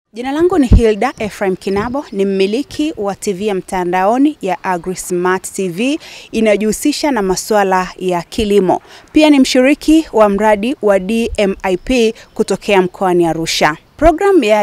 Jina langu ni Hilda Ephraim Kinabo, ni mmiliki wa TV ya mtandaoni ya AgriSmart TV inayojihusisha na masuala ya kilimo. Pia ni mshiriki wa mradi wa DMIP kutokea mkoani Arusha. Programu ya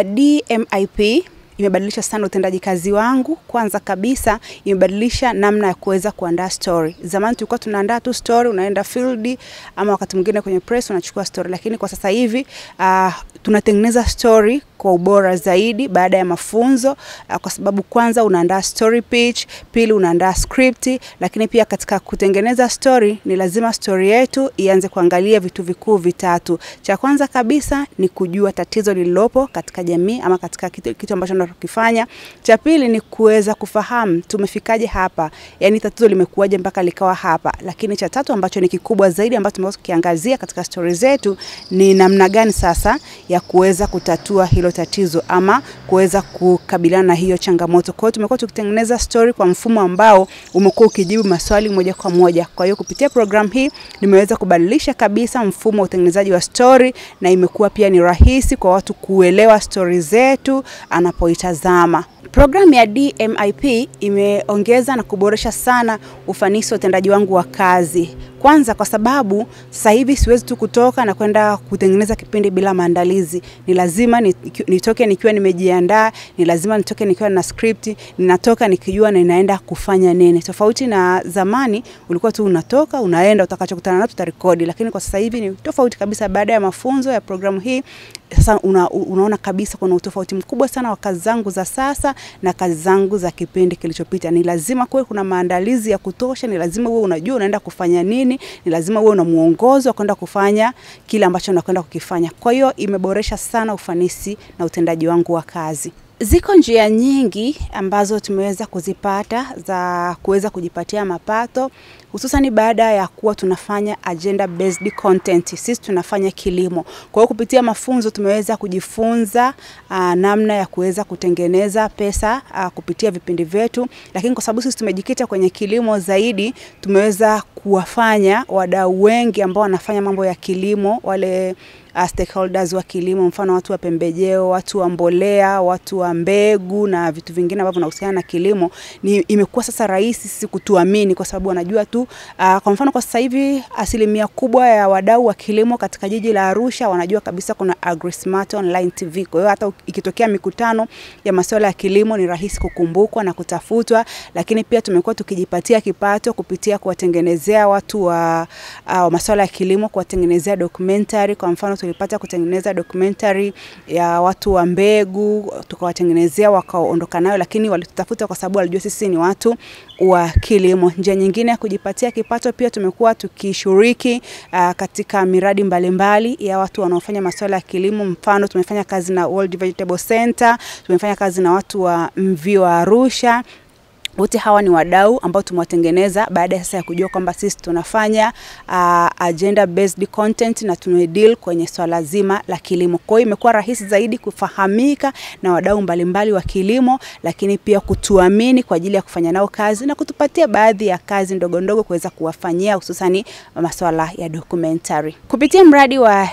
DMIP imebadilisha sana utendaji kazi wangu. Kwanza kabisa imebadilisha namna ya kuweza kuandaa story. Zamani tulikuwa tunaandaa tu story, unaenda field ama wakati mwingine kwenye press unachukua story, lakini kwa sasa hivi uh, tunatengeneza story kwa ubora zaidi baada ya mafunzo uh, kwa sababu kwanza unaandaa story pitch, pili unaandaa script, lakini pia katika kutengeneza story ni lazima story yetu ianze kuangalia vitu vikuu vitatu. Cha kwanza kabisa ni kujua tatizo lililopo katika jamii ama katika kitu, kitu ambacho tunakifanya. Cha pili ni kuweza kufahamu tumefikaje hapa, yani tatizo limekuwaje mpaka likawa hapa. Lakini cha tatu ambacho ni kikubwa zaidi ambacho tumeweza kukiangazia katika story zetu ni namna gani sasa ya kuweza kutatua hilo tatizo ama kuweza kukabiliana na hiyo changamoto. Kwa hiyo tumekuwa tukitengeneza story kwa mfumo ambao umekuwa ukijibu maswali moja kwa moja. Kwa hiyo kupitia program hii nimeweza kubadilisha kabisa mfumo wa utengenezaji wa story na imekuwa pia ni rahisi kwa watu kuelewa story zetu anapoitazama. Programu ya DMIP imeongeza na kuboresha sana ufanisi wa utendaji wangu wa kazi. Kwanza kwa sababu sasa hivi siwezi tu kutoka na kwenda kutengeneza kipindi bila maandalizi. Ni lazima nitoke nikiwa nimejiandaa, ni lazima nitoke nikiwa na script, ninatoka nikijua ninaenda kufanya nini. Tofauti na zamani ulikuwa tu unatoka, unaenda utakachokutana nacho utarekodi, lakini kwa sasa hivi ni tofauti kabisa. Baada ya mafunzo ya programu hii sasa una, unaona kabisa kuna utofauti mkubwa sana wa kazi zangu za sasa na kazi zangu za kipindi kilichopita. Ni lazima kuwe kuna maandalizi ya kutosha, ni lazima uwe unajua unaenda kufanya nini, ni lazima uwe una muongozo wa kwenda kufanya kile ambacho unakwenda kukifanya. Kwa hiyo imeboresha sana ufanisi na utendaji wangu wa kazi. Ziko njia nyingi ambazo tumeweza kuzipata za kuweza kujipatia mapato hususan baada ya kuwa tunafanya agenda based content. Sisi tunafanya kilimo. Kwa hiyo kupitia mafunzo tumeweza kujifunza uh, namna ya kuweza kutengeneza pesa uh, kupitia vipindi vyetu, lakini kwa sababu sisi tumejikita kwenye kilimo zaidi, tumeweza kuwafanya wadau wengi ambao wanafanya mambo ya kilimo wale uh, stakeholders wa kilimo, mfano watu wa pembejeo, watu wa mbolea, watu wa mbegu na vitu vingine ambavyo vinahusiana na kilimo, ni imekuwa sasa rahisi sisi kutuamini kwa sababu wanajua tu uh, kwa mfano kwa sasa hivi asilimia kubwa ya wadau wa kilimo katika jiji la Arusha wanajua kabisa kuna AgriSmart Online TV. Kwa hiyo hata ikitokea mikutano ya masuala ya kilimo ni rahisi kukumbukwa na kutafutwa, lakini pia tumekuwa tukijipatia kipato kupitia kuwatengenezea watu wa uh, masuala ya kilimo, kuwatengenezea documentary. Kwa mfano tulipata kutengeneza documentary ya watu wa mbegu, tukawatengenezea wakaondoka nayo, lakini walitutafuta kwa sababu walijua sisi ni watu wa kilimo. Njia nyingine ya kujipatia kipato pia tumekuwa tukishiriki uh, katika miradi mbalimbali mbali ya watu wanaofanya masuala ya kilimo. Mfano tumefanya kazi na World Vegetable Center, tumefanya kazi na watu wa Mvi wa Arusha wote hawa ni wadau ambao tumewatengeneza baada ya sasa ya kujua kwamba sisi tunafanya uh, agenda based content na tumedeal kwenye swala zima la kilimo. Kwa hiyo imekuwa rahisi zaidi kufahamika na wadau mbalimbali wa kilimo, lakini pia kutuamini kwa ajili ya kufanya nao kazi na kutupatia baadhi ya kazi ndogo ndogo kuweza kuwafanyia hususani masuala ya documentary. Kupitia mradi wa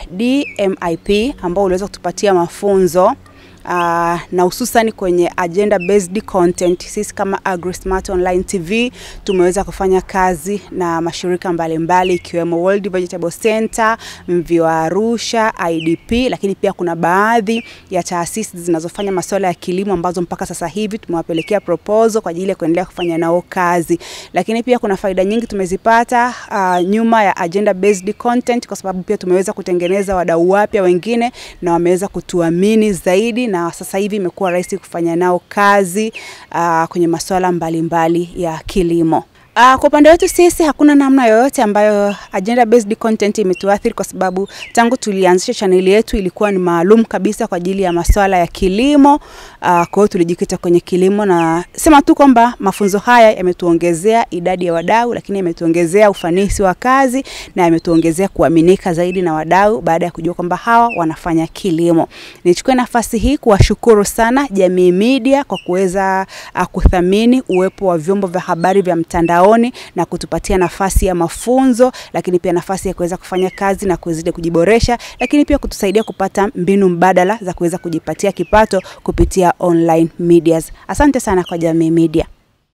DMIP ambao uliweza kutupatia mafunzo Uh, na hususan kwenye agenda based content, sisi kama AgriSmart Online TV tumeweza kufanya kazi na mashirika mbalimbali ikiwemo World Vegetable Center, Mvi wa Arusha, IDP, lakini pia kuna baadhi ya taasisi zinazofanya masuala ya kilimo ambazo mpaka sasa hivi tumewapelekea proposal kwa ajili ya kuendelea kufanya nao kazi. Lakini pia kuna faida nyingi tumezipata uh, nyuma ya agenda based content, kwa sababu pia tumeweza kutengeneza wadau wapya wengine na wameweza kutuamini zaidi na sasa hivi imekuwa rahisi kufanya nao kazi uh, kwenye masuala mbalimbali ya kilimo. Uh, kwa upande wetu sisi hakuna namna yoyote ambayo agenda based content imetuathiri kwa sababu tangu tulianzisha chaneli yetu ilikuwa ni maalum kabisa kwa ajili ya masuala ya kilimo. Uh, kwa hiyo tulijikita kwenye kilimo na sema tu kwamba mafunzo haya yametuongezea idadi ya wadau, lakini yametuongezea ufanisi wa kazi na yametuongezea kuaminika zaidi na wadau baada ya kujua kwamba hawa wanafanya kilimo. Nichukue nafasi hii kuwashukuru sana Jamii Media kwa kuweza uh, kuthamini uwepo wa vyombo vya habari vya mtandao mtandaoni na kutupatia nafasi ya mafunzo, lakini pia nafasi ya kuweza kufanya kazi na kuzidi kujiboresha, lakini pia kutusaidia kupata mbinu mbadala za kuweza kujipatia kipato kupitia online medias. Asante sana kwa Jamii Media.